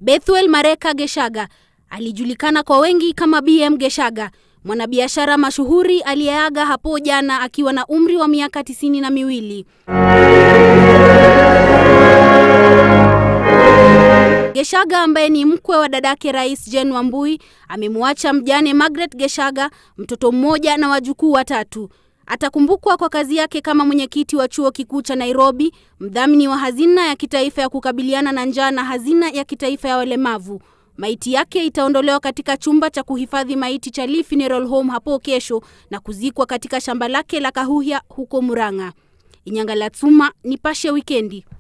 Bethuel Mareka Geshaga alijulikana kwa wengi kama BM Geshaga, mwanabiashara mashuhuri aliyeaga hapo jana akiwa na umri wa miaka tisini na miwili. Geshaga ambaye ni mkwe wa dadake Rais Jane Wambui amemwacha mjane Margaret Geshaga, mtoto mmoja na wajukuu watatu. Atakumbukwa kwa kazi yake kama mwenyekiti wa chuo kikuu cha Nairobi, mdhamini wa hazina ya kitaifa ya kukabiliana na njaa na hazina ya kitaifa ya walemavu. Maiti yake itaondolewa katika chumba cha kuhifadhi maiti cha Lee Funeral Home hapo kesho na kuzikwa katika shamba lake la Kahuhia huko Murang'a. Inyanga Latsuma, Nipashe Wikendi.